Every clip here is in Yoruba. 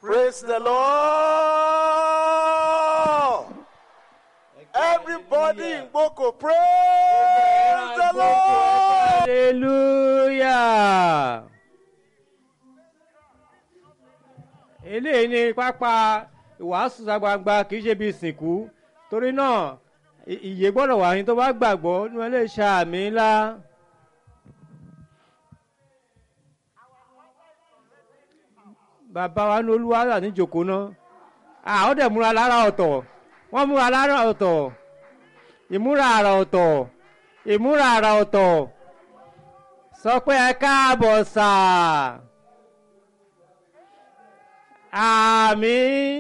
Praise the Lord. Everybody in Boko, praise the Lord. hallelujah. eléyìí ni pápá ìwàásù gbangba kì í ṣe bí ìsìnkú torí náà ì- ìyè gbọ́dọ̀ wà ní tó bá gbàgbọ́ ní wọn lè ṣe àmì ńlá. bàbá wa ní olúwa wà ní jòkó náà àwọn dẹ̀ múra lára ọ̀tọ̀ wọ́n múra lára ọ̀tọ̀ ìmúra àrà ọ̀tọ̀ ìmúra àrà ọ̀tọ̀ sọ pé ẹ káàbọ̀ sà àmì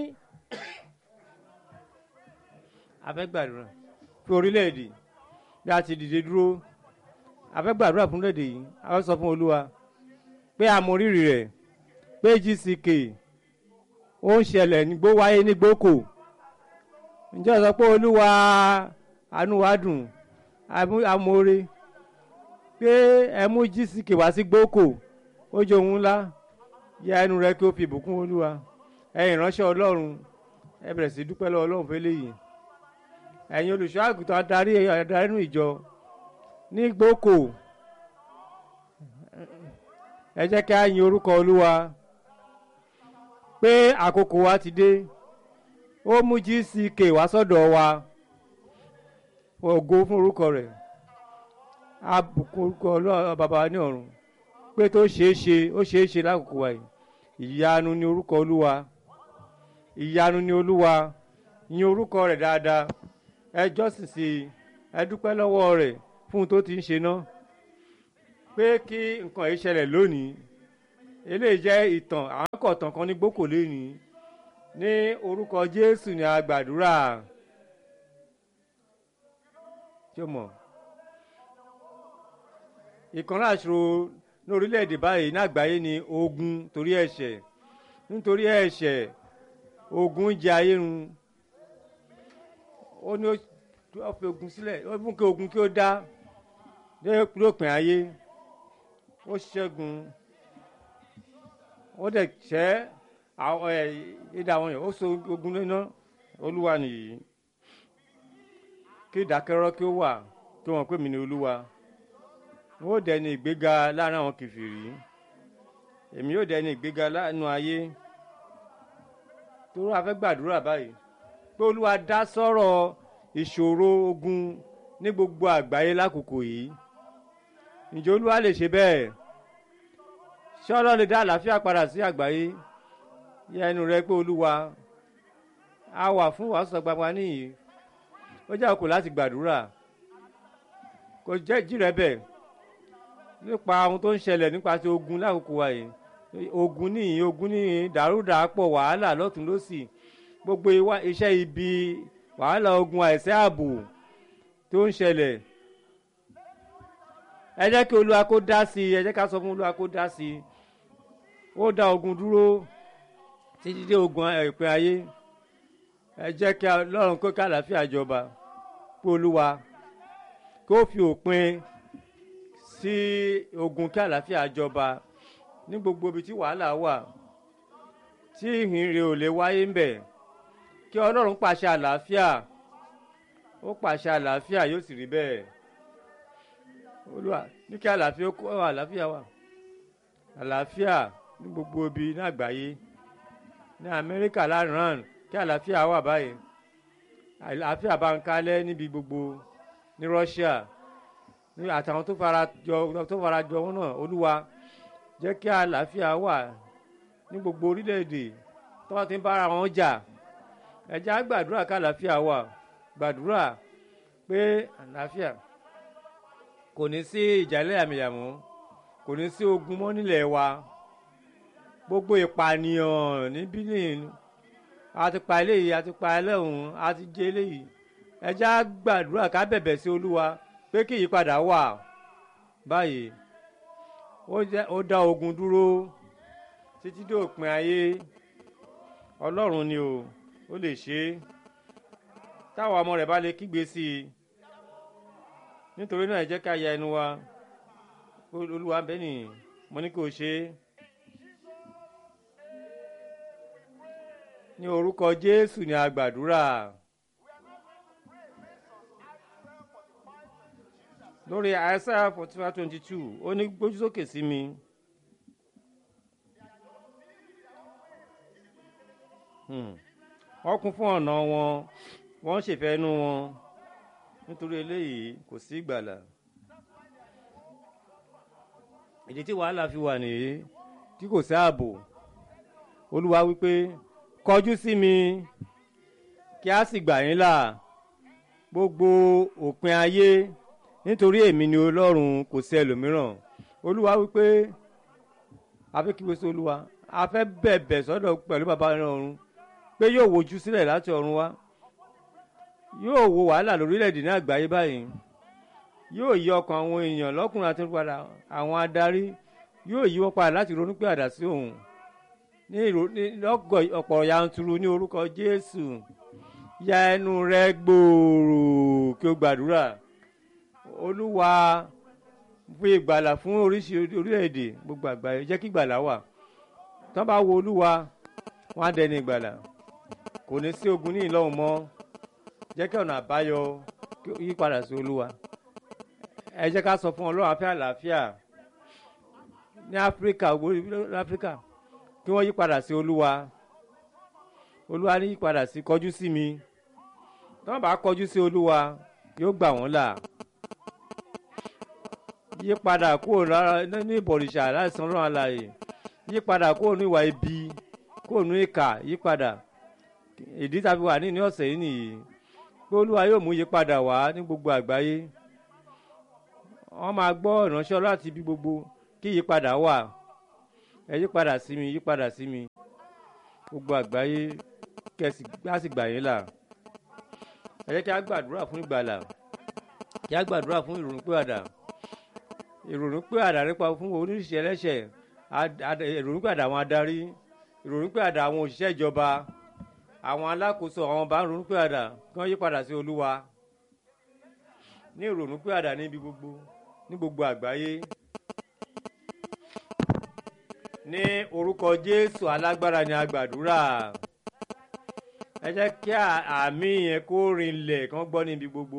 afẹ́gbàdúrà fún orílẹ̀-èdè bí a ti dìde dúró afẹ́gbàdúrà fún orílẹ̀-èdè yìí a fẹ́ sọ fún olúwa pé a mọ rírì rẹ̀ pé gck ó ń ṣẹlẹ̀ nígbó wáyé nígbókò ǹjẹ́ o sọ pé olúwa àánú wa dùn amú- amóore pé ẹ mú gck wá sí gbókò ó jẹ́ ohun ńlá yá ẹnu rẹ kí ó fi ìbùkún olúwa ẹ̀yin ìránṣẹ́ ọlọ́run ẹ bẹ̀rẹ̀ sí dúpẹ́ lọ́wọ́ ọlọ́run fún eléyìí ẹ̀yin olùṣọ́ àgùntàn adarí adarí inú ìjọ ní gbókò ẹ jẹ́ kí a yin orúkọ olúwa pé àkókò wa ti dé ó mú gck wá sọ́dọ̀ wa ògo fún orúkọ rẹ̀ abùkún orúkọ ọlọ́run bàbá wa ní ọ̀run pé tó ṣeé ṣe ó ṣeé ṣe lákòókò wa yìí ìyanu ni orúkọ olúwa ìyanu ni olúwa yin orúkọ rẹ̀ dáadáa ẹ jọ́sìn sí i ẹ dúpẹ́ lọ́wọ́ rẹ̀ fún un tó ti ń ṣe náà pé kí nǹkan yìí ṣẹlẹ̀ lónìí eléyìí jẹ́ ìtàn àwọn kọ̀ọ̀tàn kan ní gbókò lónìí ní orúkọ jésù ni a gbàdúrà tí o mọ̀ ìkànnì àṣírò ní orílẹ̀-èdè báyìí ní àgbáyé ni ogun torí ẹ̀ṣẹ̀ nítorí ẹ̀ṣẹ̀ ogun jẹ ayé run ó ní ó fi ogun sílẹ̀ ó fún kí ogun kí ó dá dé lópin ayé ó ṣẹ́gun ó dẹ̀ ṣẹ́ àwọn ẹ̀ ìdá àwọn yẹn ó so ogun lẹ́nà olúwa nìyí kí ìdákẹ́rọ́ kí ó wà kí wọ́n pè mí ní olúwa ó dẹni ìgbéga láàrin àwọn kìfìrí èmi yóò dẹni ìgbéga láàánú ayé tó rà fẹ́ gbàdúrà báyìí pé olúwa dá sọ́rọ̀ ìṣòro ogun ní gbogbo àgbáyé lákòókò yìí ǹjẹ́ olúwa lè ṣe bẹ́ẹ̀ ṣé ọlọ́run lè dá àlàáfíà padà sí àgbáyé yẹ ẹnu rẹ pé olúwa a wà fún wàásù gbagba níyì ó jẹ́ àkókò láti gbàdúrà kò jẹ́ jírẹ́ bẹ́ẹ̀ nípa ohun tó ń ṣẹlẹ̀ nípa ti ogun lákòókò wa yìí ogun níyì ogun níyì dàrúdàpọ̀ wàhálà lọ́tún lọ́sì gbogbo iwa- iṣẹ́ ibi wàhálà ogun àìsẹ́ ààbò tó ń ṣẹlẹ̀ ẹ jẹ́ kí olúwa kó dá sí i ẹ jẹ́ ká sọ fún olúwa kó dá sí i ó dá ogun dúró títí dé ogun ìpín ayé ẹ jẹ́ kí ọlọ́run kó ká àlàáfíà jọba pé olúwa kó fi òpin sí ogun kí àlàáfíà jọba ní gbogbo ibi tí wàhálà wà tí ìhìnrere ò lè wáyé ń bẹ̀ kí ọlọ́run pàṣẹ àlàáfíà ó pàṣẹ àlàáfíà yóò sì rí bẹ́ẹ̀ olúwa ní kí àlàáfíà kó àlàáfíà wà àlàáfíà ní gbogbo ibi ní àgbáyé ní amẹ́ríkà lánàá kí àlàáfíà wà báyìí àlàáfíà bá ń kálẹ̀ níbi gbogbo ní russia ní àtàwọn tó fara jọ tó fara jọ wọn náà olúwa jẹ́ kí àlàáfíà wà ní gbogbo orílẹ̀-èdè tó wọ́n ti ń bára wọn jà ẹ jẹ́ á gbàdúrà ká àlàáfíà wà gbàdúrà pé àlàáfíà kò ní sí ìjà ẹlẹ́yàmẹ̀yàmọ́ kò ní sí ogun mọ́ nílẹ̀ wa gbogbo ìpànìyàn ní bílíìn a ti pa eléyìí a ti pa ẹlẹ́hùn a ti jẹ eléyìí ẹ jẹ́ á gbàdúrà ká bẹ̀bẹ̀ sí olúwa pé kí ìyípadà wà báyìí ó jẹ́ ó dá ogun dúró títí dé òpin ayé ọlọ́run ni o ó lè ṣe é táwọn ọmọ rẹ̀ bá lè kígbe sí i nítorí náà ẹ jẹ́ ká ya ẹnu wa olúwa bẹ́ẹ̀ ni mo ní kí o ṣe é ní orúkọ jésù ni a gbàdúrà lórí àìsàn forty five twenty two ó ní gbójú sókè sí mi. Hmm. wọ́n kún fún ọ̀nà wọn wọ́n ń ṣèfẹ́ inú wọn nítorí eléyìí kò sí ìgbàlà ìdí tí wàhálà fi wà nìyí tí kò sí ààbò olúwa wípé kọjú sí mi kí a sì gbà yín là gbogbo òpin ayé nítorí èmi ni ọlọ́run kò sí ẹlòmíràn olúwa wípé a fẹ́ kí wọ́n olúwa a fẹ́ bẹ̀bẹ̀ sọ́dọ̀ pẹ̀lú bàbá ọ̀run pé yóò wojú sílẹ̀ láti ọ̀run wá yóò wo wàhálà lórílẹ̀‐èdè ní àgbáyé báyìí yóò yí ọkàn àwọn èèyàn lọ́kùnrin àti padà àwọn adarí yóò yí wọ́n padà láti ronú pé àdá sí òun ní lọ́gọ̀ ọ̀pọ̀ yanturu ní orúkọ jésù ya ẹnu rẹ gbòòrò kí o gbàdúrà olúwa fi ìgbàlà fún oríṣi orílẹ̀-èdè gbogbo àgbáyé jẹ́ kí ìgbàlà wà tán bá wo olúwa wọn á dẹni ìgbàlà kò ní sí ogun ní ìlọ́hùn mọ́ jẹ́ kí ọ̀nà àbáyọ yí padà sí olúwa ẹ jẹ́ ká sọ fún ọlọ́run afẹ́ àlàáfíà ní áfíríkà ní áfíríkà kí wọ́n yí padà sí olúwa olúwa ní yí padà sí kọjú sí mi tí wọ́n bá kọjú sí olúwa yóò gbà wọ́n là yí padà kúrò lára ní ìbọ̀rìṣà láìsàn ọlọ́run alààyè yí padà kúrò ní ìwà ibi kúrò ní ìkà yí padà ìdí tàbí wà ní ní ọ̀sẹ̀ yìí nìyí pé olúwa yóò mú yípadà wá ní gbogbo àgbáyé wọ́n máa gbọ́ ìránṣẹ́ láti ibi gbogbo kí yípadà wà ẹ yípadà sí mi yípadà sí mi gbogbo àgbáyé kẹsì á sì gbà yín là ẹ jẹ́ kí a gbàdúrà fún ìgbàlà kí a gbàdúrà fún ìrònú pé àdà ìrònú pé àdà nípa fún oníṣẹ́ ẹlẹ́ṣẹ̀ ìrònú pé àdà àwọn adarí ìrònú pé àdà àwọn òṣìṣẹ́ ìjọba àwọn alákòóso àwọn bá ń ronú pé àdà kí wọ́n yí padà sí olúwa ní ìrònú pé àdà níbi gbogbo ní gbogbo àgbáyé ní orúkọ jésù alágbára ni a gbàdúrà ẹ jẹ́ kí àmì yẹn kó rinlẹ̀ kán gbọ́ níbi gbogbo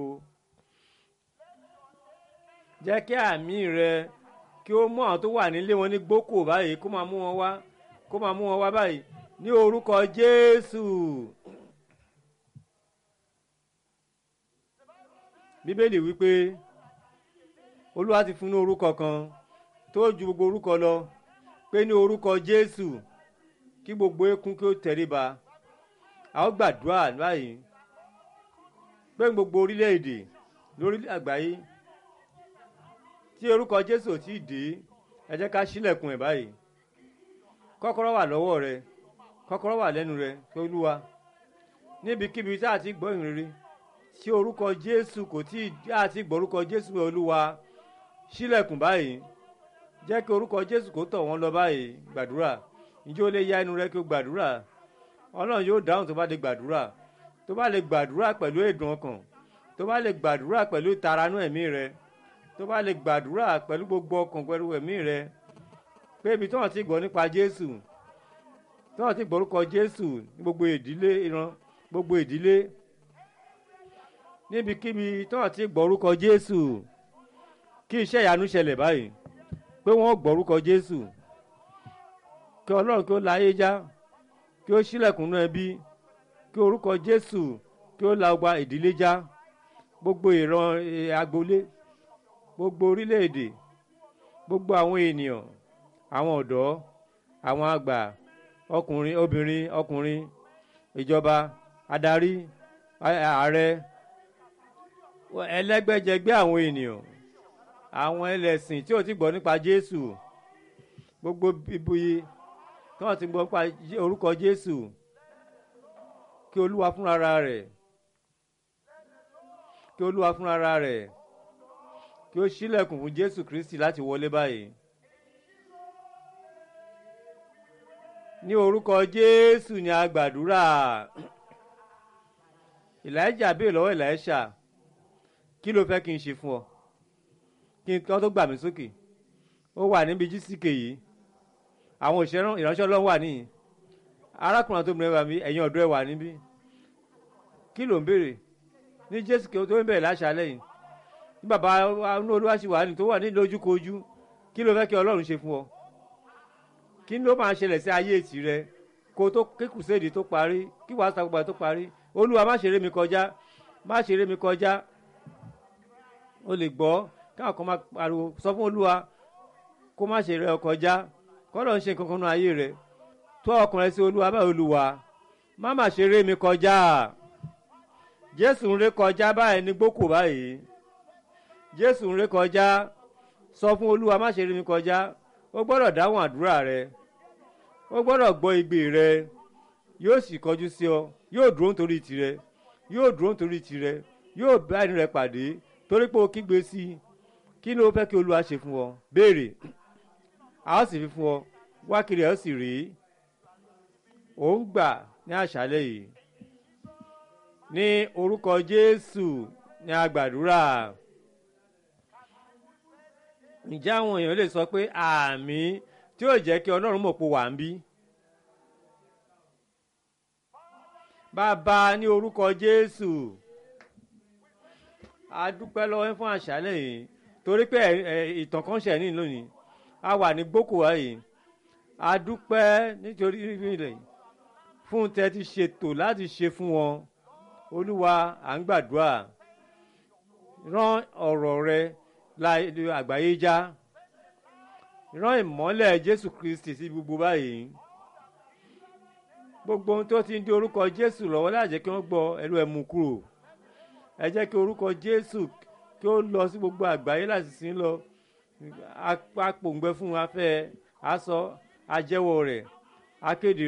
jẹ́ kí àmì rẹ kí ó mú àwọn tó wà nílé wọn ní gbókò báyìí kó máa mú wọn wá kó máa mú wọn wá báyìí ní orúkọ jésù bíbélì wípé olúwa ti fún ní orúkọ kan tó ju gbogbo orúkọ lọ pé ní orúkọ jésù kí gbogbo eékún kí ó tẹríba a ó gbàdúrà báyìí pé gbogbo orílẹ̀-èdè lórí àgbáyé tí orúkọ jésù ò tí ì dé ẹ jẹ́ ká ṣílẹ̀kùn ẹ̀ báyìí kọ́kọ́rọ́ wà lọ́wọ́ rẹ kọ́kọ́rọ́ wà lẹ́nu rẹ pé olúwa níbikíbi tá a ti gbọ́ ìrere tí orúkọ jésù kò tí ì tá a ti gbọ́ orúkọ jésù pé olúwa ṣílẹ̀kùn báyìí jẹ́ kí orúkọ jésù kó tọ̀ wọ́n lọ báyìí gbàdúrà ǹjẹ́ ó lè ya inú rẹ kí o gbàdúrà ọlọ́run yóò dáhùn tó bá lè gbàdúrà tó bá lè gbàdúrà pẹ̀lú èdùn ọkàn tó bá lè gbàdúrà pẹ̀lú ìtaranú ẹ̀mí rẹ tó bá lè gbàdúrà pẹ̀lú gbogbo ọkàn pẹ̀lú ẹ̀mí rẹ pé ibi tí wọ́n ti gbọ́ nípa jésù tí wọ́n ti gbọ́ orúkọ jésù ní gbogbo ìdílé ìran gbogbo ìdílé níbikíbi tí wọ́n ti gbọ́ orúkọ jésù kí iṣẹ́ ìyanu ṣẹlẹ̀ báyìí pé wọ́n gbọ́ orúkọ jésù kí ọlọ́run kí ó la ayé já kí ó ṣílẹ̀kùnú ẹbí kí orúkọ jésù kí ó la ọgbà ìdílé já gbogbo ìran agboolé gbogbo orílẹ̀-èdè gbogbo àwọn ènìyàn àwọn ọ̀dọ́ àwọn àgbà ọkùnrin obìnrin ọkùnrin ìjọba adarí ààrẹ ẹlẹ́gbẹ́jẹgbẹ́ àwọn ènìyàn àwọn ẹlẹ́sìn tí ò ti gbọ́ nípa jésù gbogbo ibuyi tí wọ́n ti gbọ́ nípa orúkọ jésù kí olúwa fúnra rẹ̀ kí olúwa fúnra rẹ̀ kí ó ṣílẹ̀kùn fún jésù kristi láti wọlé báyìí. ní orúkọ jésù ni a gbàdúrà ìlàjà béèrè lọ́wọ́ ìlàjà kí ló fẹ́ kí n ṣe fún ọ kí n kọ́ tó gbà mí sókè ó wà níbi jísìkè yìí àwọn òṣèré ìránṣẹ́ ọlọ́run wà níyì arákùnrin àti obìnrin wà mí ẹ̀yin ọ̀dọ́ ẹ̀ wà níbí kí ló ń béèrè ní jésù kí o tó ń bẹ̀rẹ̀ láṣálẹ̀ yìí ní bàbá inú olúwa sì wà ní tó wà ní lójúkojú kí ló fẹ́ kí ọlọ́run ṣe fún ọ kí ló máa ṣẹlẹ̀ sí ayé ètì rẹ kó tó kí kùsèdì tó parí kí wàásù àgbà tó parí olúwa má ṣeré mi kọjá má ṣeré mi kọjá o lè gbọ́ káwọn kan máa pariwo sọ fún olúwa kó má ṣeré ọ kọjá kọ́lọ̀ ń ṣe nǹkan kan nínú ayé rẹ tó ọkùnrin sí olúwa báyìí olúwa má má ṣeré mi kọjá jésù ń ré kọjá báyìí ní gbókò báyìí jésù ń ré kọjá sọ fún olúwa má ṣeré mi kọjá ó gbọ́dọ̀ dáhùn àdúrà rẹ ó gbọ́dọ̀ gbọ́ igbe rẹ yóò sì kọjú sí ọ yóò dúró nítorí tirẹ yóò dúró nítorí tirẹ yóò bá ẹni rẹ pàdé torí pé o kígbe sí i kí ló fẹ́ kí olúwa ṣe fún ọ béèrè a ó sì fi fún ọ wá kiri ẹ ó sì rí ò ń gbà ní àṣálẹ́ yìí ní orúkọ jésù ní agbàdúrà ǹjẹ́ àwọn èèyàn lè sọ pé àmì tí yóò jẹ́ kí ọlọ́run mọ̀ pé wà ń bí. bàbá ní orúkọ jésù a dúpẹ́ lọ́wọ́ yín fún àṣálẹ̀ yìí torí pé ìtàn kan ṣẹ̀ ní lónìí a wà ní gbókòwá yìí a dúpẹ́ nítorí ilẹ̀ fún tẹ́ ti ṣètò láti ṣe fún wọn olúwa à ń gbàdúrà rán ọ̀rọ̀ rẹ láì àgbáyé já rán ìmọ́lẹ̀ jésù kristi sí gbogbo báyìí gbogbo ohun tó ti ń di orúkọ jésù lọ́wọ́ láì jẹ́ kí wọ́n gbọ́ ẹlú ẹ̀mú kúrò ẹ jẹ́ kí orúkọ jésù kí ó lọ sí gbogbo àgbáyé láti sin lọ apòǹgbẹ fún afẹ́ aṣọ ajẹ́wọ́ rẹ̀ akéde